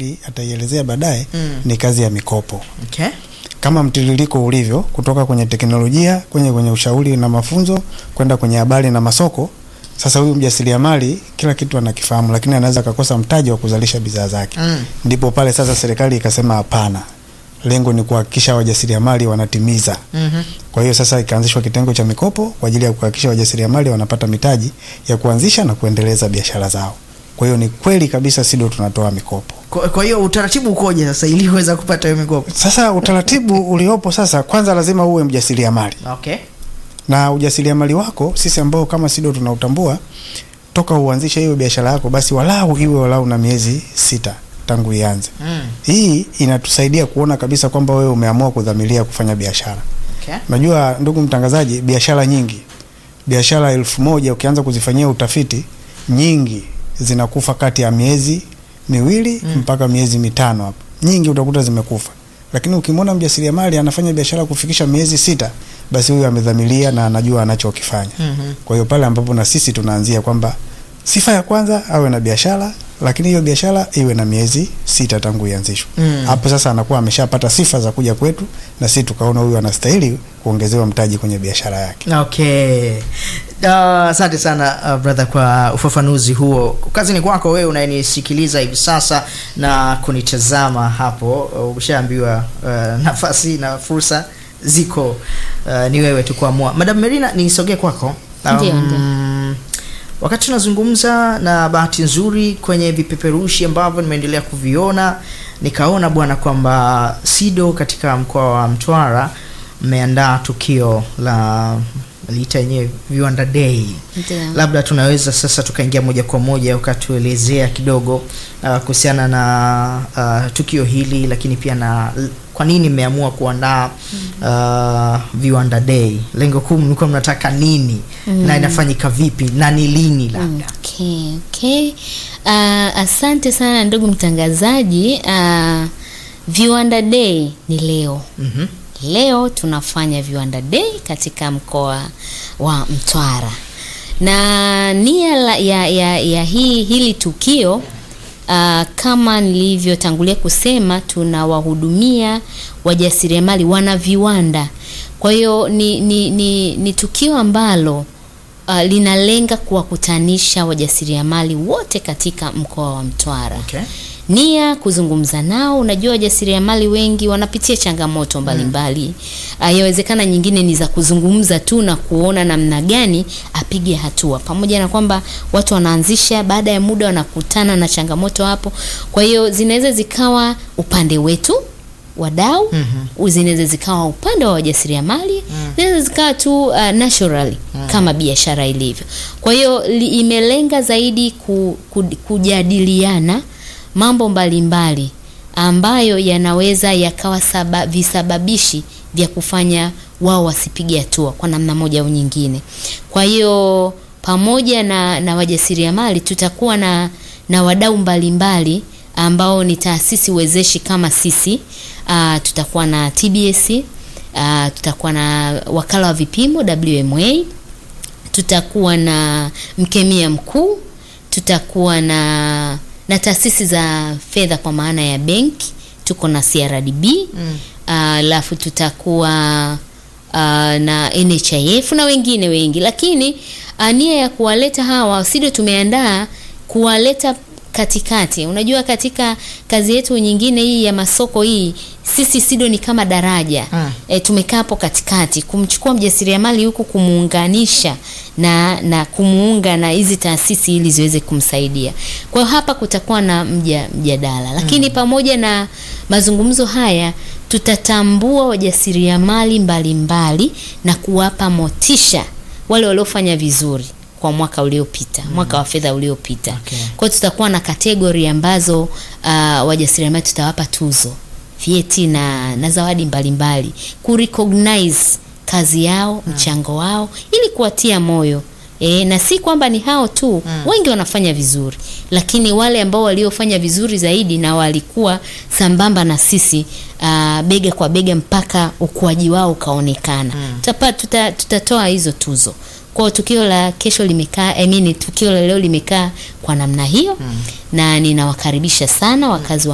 nafikiri ataielezea baadaye Mm. ni kazi ya mikopo Okay. kama mtiririko ulivyo kutoka kwenye teknolojia kwenye kwenye ushauri na mafunzo kwenda kwenye habari na masoko. Sasa huyu mjasiriamali kila kitu anakifahamu, lakini anaweza akakosa mtaji wa kuzalisha bidhaa zake. Mm. Ndipo pale sasa serikali ikasema hapana, lengo ni kuhakikisha wajasiriamali wanatimiza. Mhm. Kwa hiyo sasa ikaanzishwa kitengo cha mikopo kwa ajili ya kuhakikisha wajasiriamali wanapata mitaji ya kuanzisha na kuendeleza biashara zao. Kwa hiyo ni kweli kabisa SIDO tunatoa mikopo. Kwa kwa hiyo utaratibu ukoje sasa ili uweza kupata hiyo mikopo? Sasa utaratibu uliopo sasa, kwanza lazima uwe mjasiriamali Okay. na ujasiriamali wako, sisi ambao kama SIDO tunautambua, toka uanzishe hiyo biashara yako, basi walau iwe walau na miezi sita tangu ianze. Mm. Hii inatusaidia kuona kabisa kwamba wewe umeamua kudhamiria kufanya biashara. Okay. Najua ndugu mtangazaji, biashara nyingi, biashara elfu moja ukianza kuzifanyia utafiti, nyingi zinakufa kati ya miezi miwili Mm. mpaka miezi mitano hapo, nyingi utakuta zimekufa. Lakini ukimwona mjasiriamali anafanya biashara kufikisha miezi sita, basi huyu amedhamiria na anajua anachokifanya. Mhm. Kwa hiyo pale ambapo na sisi tunaanzia kwamba sifa ya kwanza awe na biashara, lakini hiyo biashara iwe na miezi sita tangu ianzishwe. Mm. Hapo sasa anakuwa ameshapata sifa za kuja kwetu, na sisi tukaona huyu anastahili kuongezewa mtaji kwenye biashara yake. Okay. Uh, Asante sana uh, brother kwa ufafanuzi huo. Kazi ni kwako wewe unayenisikiliza hivi sasa na kunitazama hapo. Uh, Umeshaambiwa uh, nafasi na fursa ziko, uh, ni wewe tu kuamua. Madam Merina, nisogee kwako. Ndio, wakati tunazungumza na bahati nzuri kwenye vipeperushi ambavyo nimeendelea kuviona nikaona bwana kwamba SIDO katika mkoa wa Mtwara mmeandaa tukio la liita yenyewe viwanda day Ndio. labda tunaweza sasa tukaingia moja kwa moja ukatuelezea kidogo uh, kuhusiana na uh, tukio hili lakini pia na l- kwa nini mmeamua kuandaa uh, viwanda day lengo kuu mlikuwa mnataka nini na inafanyika vipi na ni lini labda Okay, okay. Uh, asante sana ndugu mtangazaji. Uh, Viwanda Day ni leo. Mhm. Leo tunafanya Viwanda Day katika mkoa wa Mtwara, na nia la- ya, ya, ya hii hili tukio uh, kama nilivyotangulia kusema, tunawahudumia wajasiriamali wana viwanda. Kwa hiyo ni, ni, ni, ni tukio ambalo uh, linalenga kuwakutanisha wajasiriamali wote katika mkoa wa Mtwara okay. nia kuzungumza nao. Unajua, wajasiriamali wengi wanapitia changamoto mbalimbali mm. Yawezekana nyingine ni za kuzungumza tu na kuona namna gani apige hatua, pamoja na kwamba watu wanaanzisha, baada ya muda wanakutana na changamoto hapo. Kwa hiyo zinaweza zikawa upande wetu wadau Mhm. zinaweza zikawa upande wa wajasiriamali zinaweza zikawa tu uh, naturally kama biashara ilivyo. Kwa hiyo li- imelenga zaidi ku, ku, kujadiliana mambo mbalimbali ambayo yanaweza yakawa saba, visababishi vya kufanya wao wasipige hatua kwa namna moja au nyingine. Kwa hiyo pamoja na, na wajasiriamali tutakuwa na, na wadau mbalimbali ambao ni taasisi wezeshi kama sisi. Uh, tutakuwa na TBS, uh, tutakuwa na wakala wa vipimo WMA, tutakuwa na mkemia mkuu, tutakuwa na na taasisi za fedha kwa maana ya benki, tuko na CRDB Mm. alafu tutakuwa uh, na NHIF na wengine wengi, lakini uh, nia ya kuwaleta hawa SIDO tumeandaa kuwaleta katikati. Unajua, katika kazi yetu nyingine hii ya masoko hii, sisi SIDO ni kama daraja Mm. e, tumekaa hapo katikati kumchukua mjasiriamali huku kumuunganisha na na kumuunga na hizi taasisi ili ziweze kumsaidia. Kwa hiyo hapa kutakuwa na mja, mjadala, lakini pamoja na mazungumzo haya tutatambua wajasiriamali mbalimbali na kuwapa motisha wale waliofanya vizuri kwa mwaka uliopita, mwaka wa fedha uliopita. Okay. Kwa hiyo tutakuwa na kategori ambazo uh, wajasiriamali tutawapa tuzo, vyeti na, na zawadi mbalimbali kurecognize kazi yao, mchango wao ili kuwatia moyo. E, na si kwamba ni hao tu wengi wanafanya vizuri, lakini wale ambao waliofanya vizuri zaidi na walikuwa sambamba na sisi uh, bega kwa bega mpaka ukuaji wao ukaonekana tutapa, tuta, tutatoa hizo tuzo. Kwa hiyo tukio la kesho limekaa I mean, tukio la leo limekaa kwa namna hiyo na ninawakaribisha sana wakazi wa